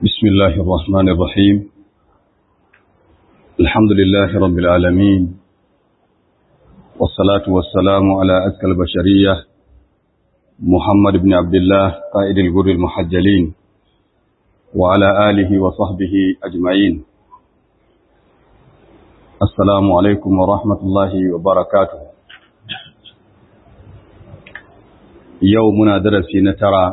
بسم الله الرحمن الرحيم الحمد لله رب العالمين والصلاة والسلام على أزكى البشرية محمد بن عبد الله قائد الجر المحجلين وعلى آله وصحبه أجمعين السلام عليكم ورحمة الله وبركاته يومنا درسي نترى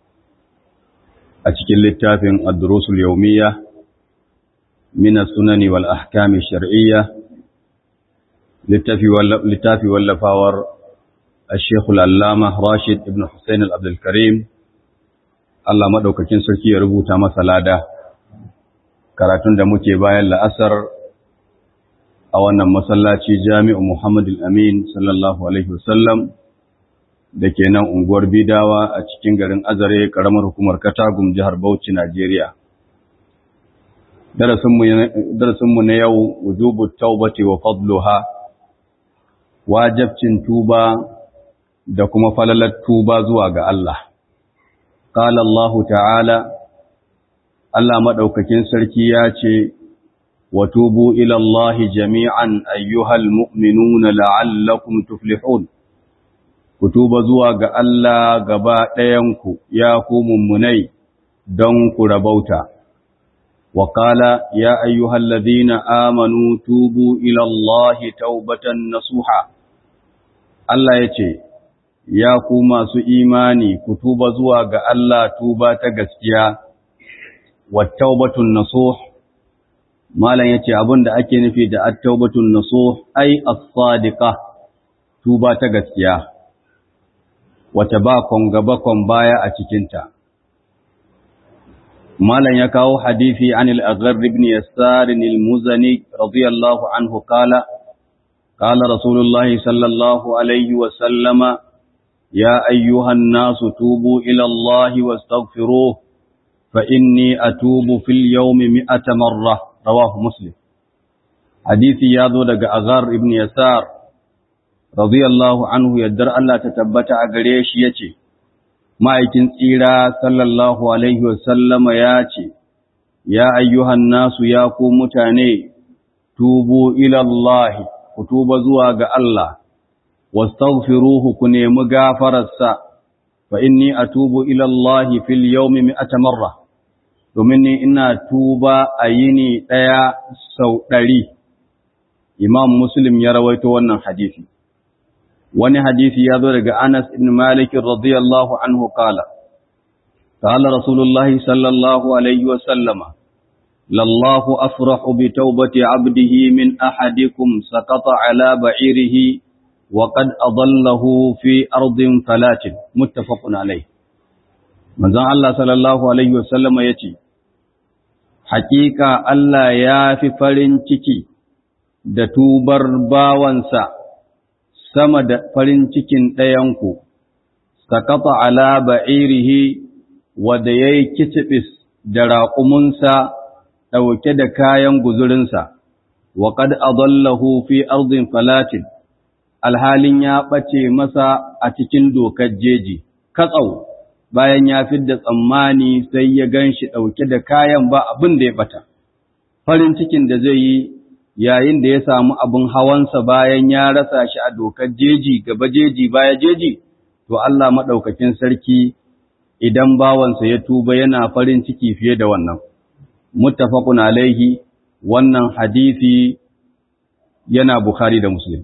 a cikin littafin ad-durusul yawmiyya min as-sunani wal ahkam ash-shar'iyya littafi littafi wallafawar al-sheikh al-allama Rashid ibn Hussein al-Abdul Karim Allah madaukakin sarki ya rubuta masa lada karatun da muke bayan la'asar a wannan masallaci Jami'u Muhammad al-Amin sallallahu alaihi wasallam da ke nan unguwar Bidawa a cikin garin Azare, ƙaramar hukumar Katagum, jihar Bauchi, Najeriya. Darasinmu na yau, wujubu taubati wa fadluha, wajabcin tuba da kuma falalar tuba zuwa ga Allah. Ƙala Allah ta'ala, Allah maɗaukakin sarki ya ce, wa tubu ilallahi jami'an ayyuhal mu'minuna la'allakum tuflihun. ku tuba zuwa ga Allah gaba ɗayanku ya ku mummunai don ku rabauta. Wakala ya ayyuhal ladhina amanu tubu ila Allahi taubatan nasuha. Allah ya ce, Ya ku masu imani ku tuba zuwa ga Allah tuba ta gaskiya, wa taubatun nasuh. Malam ya ce abin da ake nufi da at-taubatun nasuh ai as-sadiqa tuba ta gaskiya. wata bakon gabakon baya a cikinta. Malam ya kawo hadithi an al'agar ibn Yassar al-Muzani radiyallahu anhu kala, kala Rasulullahi sallallahu Alaihi wasallama, ya ayyuhan nasu tubu ilallahi wa stagfiro, fa inni a tubu fil yaumi mi'ata marra, rawahu Muslim. Hadithi ya zo daga Agar ibn Yassar radiyallahu anhu yaddar Allah ta tabbata a gare shi ya ce, Ma'aikin tsira sallallahu Alaihi wasallama ya ce, Ya ayyuhan nasu ya ku mutane, tubu ilallahi, ku tuba zuwa ga Allah, wastaghfiruhu ku nemi gafararsa, fa inni a tubu ilallahi fil yaumi mi'ata marra, domin ni ina tuba a yini ɗaya sau ɗari. Imam Muslim ya rawaito wannan hadisi. wani hadisi ya zo daga Anas ibn Malik radiyallahu anhu kala qala rasulullahi sallallahu alaihi wa sallama lallahu afrahu bi tawbati abdihi min ahadikum saqata ala ba'irihi wa qad adallahu fi ardin falatin muttafaqun alayh manzon Allah sallallahu alaihi wa sallama yace hakika Allah ya fi farin ciki da tubar bawansa sama da farin cikin ɗayanku, sakata ala ba'irihi wadda ya yi kicibis da raƙumunsa ɗauke da kayan guzurinsa, wa ƙad adallahu fi arzin falatin, alhalin ya ɓace masa a cikin dokar jeji, katsau bayan ya fidda tsammani sai ya gan shi ɗauke da kayan ba abin da ya ɓata. Farin cikin da zai yi yayin da ya samu abin hawansa bayan ya rasa shi a dokar jeji gaba jeji baya jeji, to Allah maɗaukakin sarki idan bawansa ya tuba yana farin ciki fiye da wannan. Muttafaqun alaihi wannan hadisi yana Bukhari da Muslim.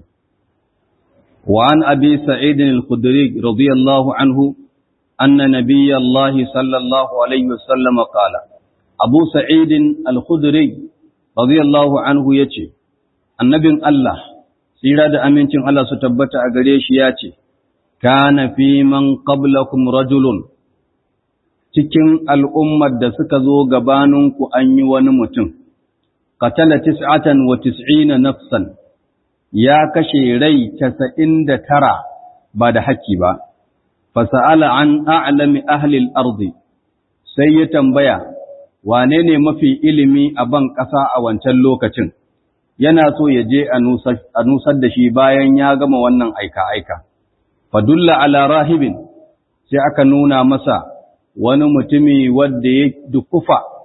Wa an abi Sa'id al-Khudri radiyallahu anhu anna nabiyyallahi sallallahu alaihi wasallam qala Abu Sa'id al-Khudri radiyallahu anhu ya ce, Annabin Allah, tsira da amincin Allah su tabbata a gare shi ya ce, Kana fi man qablakum rajulun, cikin al'ummar da suka zo gabaninku an yi wani mutum, katala tis'atan wa tis'ina nafsan, ya kashe rai casa'in da tara ba da haƙƙi ba, fasa'ala an a'lami ahlil arzi, sai ya tambaya, wane ne mafi ilimi a ban ƙasa a wancan lokacin, yana so ya je a nusar da shi bayan ya gama wannan aika-aika. Fadulla ala rahibin sai aka nuna masa wani mutumi wadda ya dukufa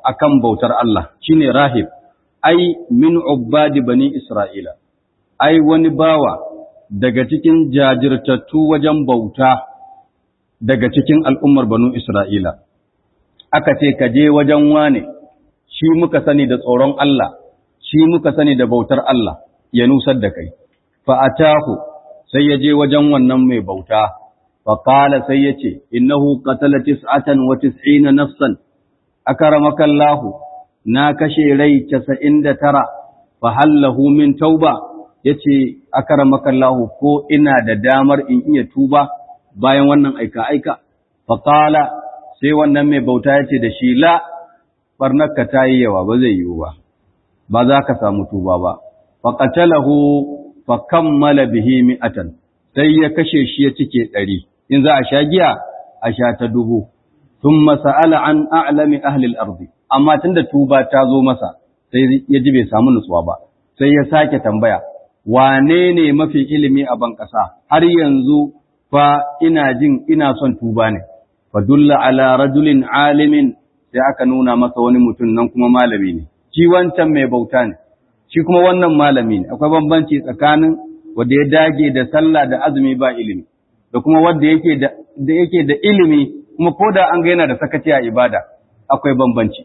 akan bautar Allah shine rahib ai min ubbadi bani Isra'ila ai wani bawa daga cikin jajirtattu wajen bauta daga cikin al'ummar banu Isra'ila aka ce ka je wajen wane shi muka sani da tsoron Allah shi muka sani da bautar Allah ya nusar da kai fa'atahu sai ya je wajen wannan mai bauta faƙala sai ya ce innahu qatala tis'atan wa tis'ina nafsan akaramaka Allah na kashe rai 99 fa hallahu min tauba yace akaramaka Allah ko ina da damar in iya tuba bayan wannan aika aika faƙala sai wannan mai bauta yace da shi la barnaka tayi yawa ba zai yiwu ba ba za ka samu tuba ba faqatalahu fa kammala bihi mi'atan sai ya kashe shi ya cike ɗari in za a sha giya a sha ta dubu thumma sa'ala an a'lami ahli al-ard amma tunda tuba ta zo masa sai ya ji bai samu nutsuwa ba sai ya sake tambaya wane ne mafi ilimi a ban ƙasa har yanzu fa ina jin ina son tuba ne fa dulla ala rajulin alimin sai aka nuna masa wani mutum nan kuma malami ne shi wancan mai bauta ne shi kuma wannan malami ne akwai bambanci tsakanin wanda ya dage da sallah da azumi ba ilimi da kuma wanda yake da da yake da ilimi kuma ko da an ga yana da sakaci a ibada akwai bambanci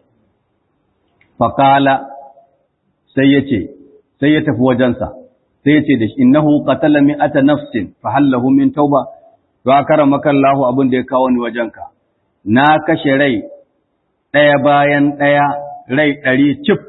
faqala sai yace sai ya tafi wajensa sai yace da shi innahu qatala mi'ata nafsin fa hallahu min tauba to akaramaka Allahu abin da ya kawo ni wajenka na kashe rai ɗaya bayan ɗaya rai ɗari cif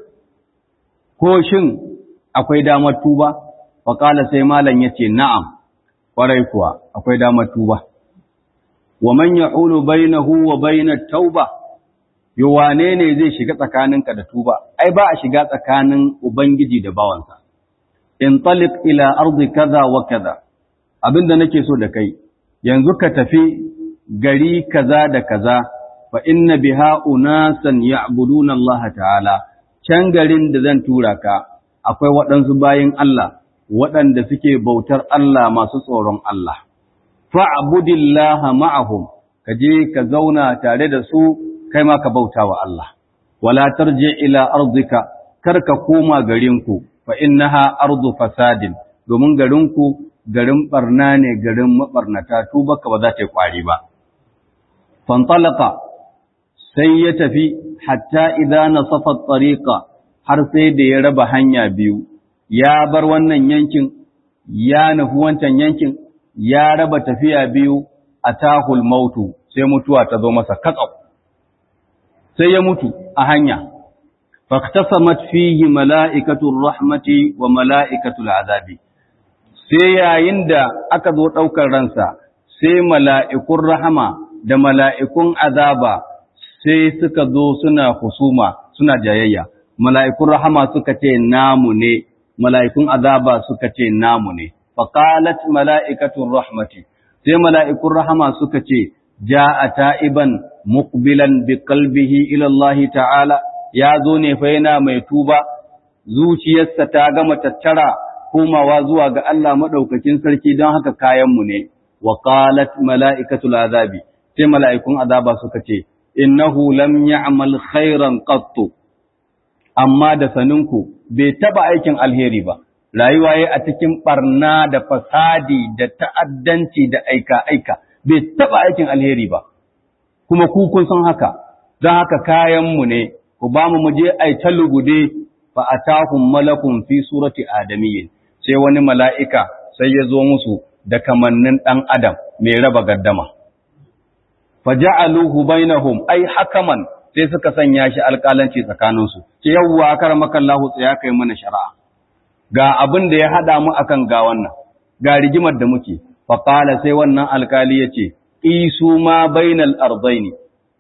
ko shin akwai damar tuba faƙala sai malam ya ce na'am ƙwarai kuwa akwai damar tuba wa man ya'ulu bainahu wa bainat tauba yo wane ne zai shiga tsakaninka da tuba ai ba a shiga tsakanin ubangiji da bawansa in taliq ila ardi kaza wa kaza abinda nake so da kai yanzu ka tafi gari kaza da kaza fa inna biha unasan ya'buduna Allah ta'ala can garin da zan tura ka akwai waɗansu bayin Allah waɗanda suke bautar Allah masu tsoron Allah fa'budillaha ma'ahum ka je ka zauna tare da su kai ma ka bauta wa Allah wala tarji ila ardika kar ka koma garinku fa innaha ardu fasadin domin garinku garin barna ne garin mabarnata tubaka ba za ta yi kwari ba fantalaka sai ya tafi hatta idan nasafa tariqa har sai da ya raba hanya biyu ya bar wannan yankin ya nufi wancan yankin ya raba tafiya biyu a tahul mautu sai mutuwa ta zo masa katsau sai ya mutu a hanya faktasamat fihi mala'ikatul rahmati wa mala'ikatul azabi sai yayin da aka zo ɗaukar ransa sai mala'ikun rahama da mala'ikun azaba sai suka zo suna husuma suna jayayya mala'ikun rahama suka ce namu ne mala'ikun azaba suka ce namu ne faqalat mala'ikatun rahmati sai mala'ikun rahama suka ce ja'a ta'iban muqbilan bi qalbihi ila Allah ta'ala ya zo ne fa yana mai tuba zuciyarsa ta gama tattara komawa zuwa ga Allah madaukakin sarki don haka kayanmu ne wa qalat mala'ikatul azabi sai mala'ikun azaba suka ce innahu lam ya'mal khairan qattu amma da saninku bai taba aikin alheri ba rayuwa yayi a cikin barna da fasadi da ta'addanci da aika aika bai taba aikin alheri ba kuma ku kun san haka don haka kayan mu ne ku ba mu muje ai talugude fa atahum malakun fi surati adamiyyin sai wani mala'ika sai ya zo musu da kamannin dan adam mai raba gaddama faja'aluhu bainahum ai hakaman sai suka sanya shi alƙalanci tsakaninsu ce yawwa karamaka Allah tsaya kai mana shari'a ga abin da ya hada mu akan ga wannan ga rigimar da muke fa qala sai wannan alƙali yace isu ma bainal ardaini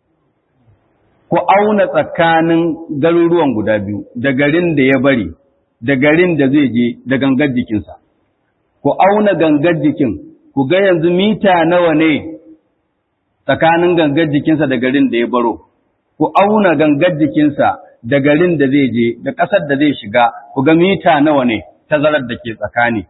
ku auna tsakanin garuruwan guda biyu da garin da ya bari da garin da zai je da gangar jikinsa ku auna gangar jikin ku ga yanzu mita nawa ne tsakanin gangar jikinsa da garin da ya baro, ku auna gangar jikinsa da garin da zai je, da ƙasar da zai shiga, ku ga mita nawa ne tazarar da ke tsakani.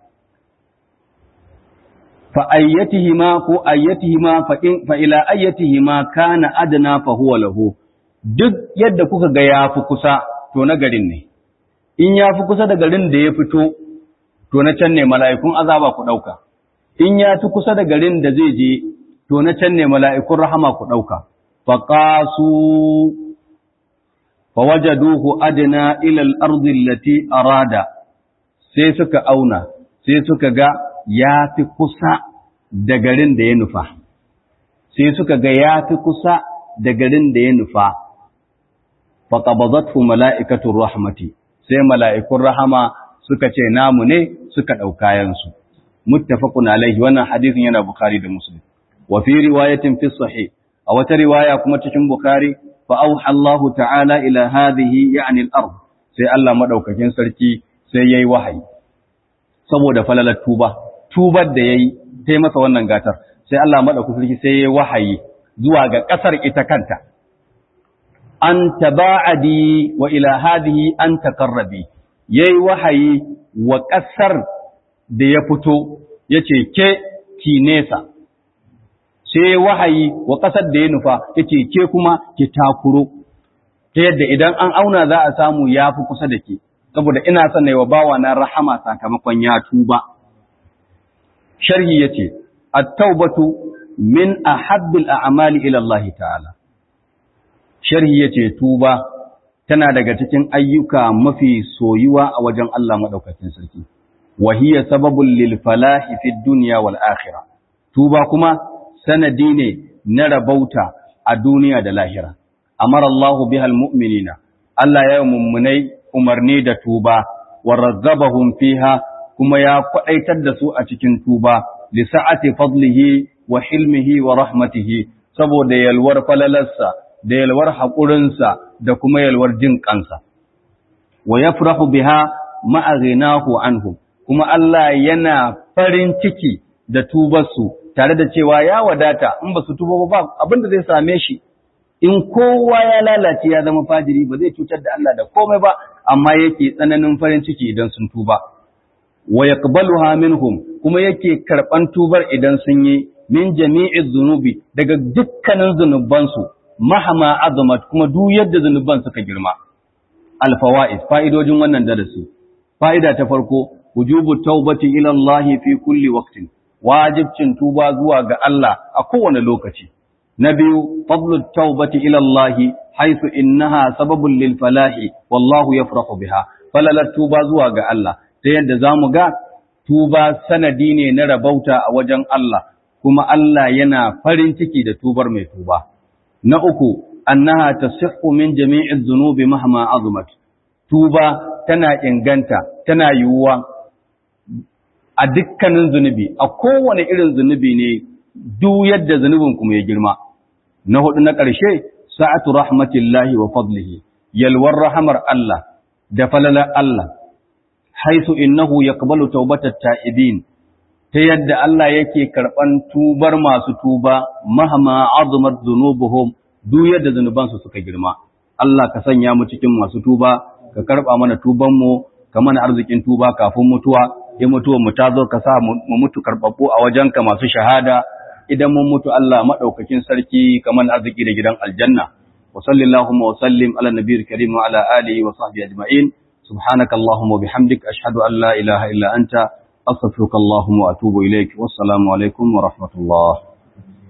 Fa ayyatihi ma ko ayyatihi ma fa ila ayyatihi ma kana adana fa huwa lahu duk yadda kuka ga ya fi kusa to na garin ne in ya fi kusa da garin da ya fito to na can ne mala'ikun azaba ku ɗauka in ya fi kusa da garin da zai je to na can ne mala'ikun rahama ku ɗauka faƙasu fawajaduhu adina ilal ardin lati arada sai suka auna sai suka ga ya fi kusa da garin da ya nufa sai suka ga ya fi kusa da garin da ya nufa faƙabazatu mala'ikatun rahmati sai mala'ikun rahama suka ce namu ne suka ɗaukayensu muttafaqun alaihi wannan hadisin yana bukhari da muslim wa fi riwayatin fi sahih a wata riwaya kuma cikin bukhari fa auha Allah ta'ala ila hadhihi ya'ni al-ard sai Allah madaukakin sarki sai yayi wahayi saboda falalar tuba tubar da yayi sai masa wannan gatar sai Allah madaukakin sarki sai yayi wahayi zuwa ga kasar ita kanta an taba'adi wa ila hadhihi an taqarrabi yayi wahayi wa kasar da ya fito yace ke ki nesa sai wahayi wa ƙasar da ya nufa yace ke kuma ki takuro ta yadda idan an auna za a samu ya fi kusa da ke saboda ina son na yi wa bawa na rahama sakamakon ya tuba sharhi yace at-taubatu min ahabbil a'mali ila Allah ta'ala sharhi yace tuba tana daga cikin ayyuka mafi soyuwa a wajen Allah madaukakin sarki wa hiya sababul lil falahi fid dunya wal akhirah tuba kuma sanadi ne na rabauta a duniya da lahira. Amar Allahu bihal mu'minina, Allah ya yi mummunai umarni da tuba, wa razzabahum fiha kuma ya kwaɗaitar da su a cikin tuba, li sa'ati fadlihi wa hilmihi wa rahmatihi, saboda yalwar falalarsa, da yalwar haƙurinsa, da kuma yalwar jin ƙansa. Wa ya biha ma'azinahu anhu, kuma Allah yana farin ciki da tubarsu tare da cewa ya wadata in ba su tuba ba abin da zai same shi in kowa ya lalace ya zama fajiri ba zai cutar da Allah da komai ba amma yake tsananin farin ciki idan sun tuba wa yaqbaluha minhum kuma yake karban tubar idan sun yi min jami'i zunubi daga dukkanin zunubansu mahama azamat kuma duk yadda zunuban suka girma al fawaid fa'idojin wannan darasi fa'ida ta farko wujubu taubati ila Allah fi kulli waqtin wajibcin tuba zuwa ga Allah a kowane lokaci. Na biyu, fadlut taubati ila Allah haisu innaha sababun lil falahi wallahu yafrahu biha. Falalar tuba zuwa ga Allah ta yadda zamu ga tuba sanadi ne na rabauta a wajen Allah kuma Allah yana farin ciki da tubar mai tuba. Na uku, annaha tasihhu min jami'i dhunubi mahma azumat. Tuba tana inganta, tana yiwuwa a dukkanin zunubi a kowane irin zunubi ne duk yadda zunubin kuma ya girma na hudu na ƙarshe sa'atu rahmatillahi wa fadlihi yalwar rahamar Allah da falalar Allah haisu innahu yaqbalu tawbatat ta'ibin ta yadda Allah yake karban tubar masu tuba mahama azumat dhunubuhum duk yadda zunubansu suka girma Allah ka sanya mu cikin masu tuba ka karba mana tuban mu ka mana arzikin tuba kafin mutuwa in mutuwar mu ta zo ka sa mu mutu karbabbu a wajenka masu shahada idan mun mutu Allah madaukakin sarki kaman arziki da gidan aljanna wa sallallahu wa sallim ala nabiyil karim wa ala alihi wa sahbihi ajma'in subhanaka allahumma wa bihamdik ashhadu an la ilaha illa anta astaghfiruka allahumma wa atubu ilaik wassalamu alaikum wa rahmatullah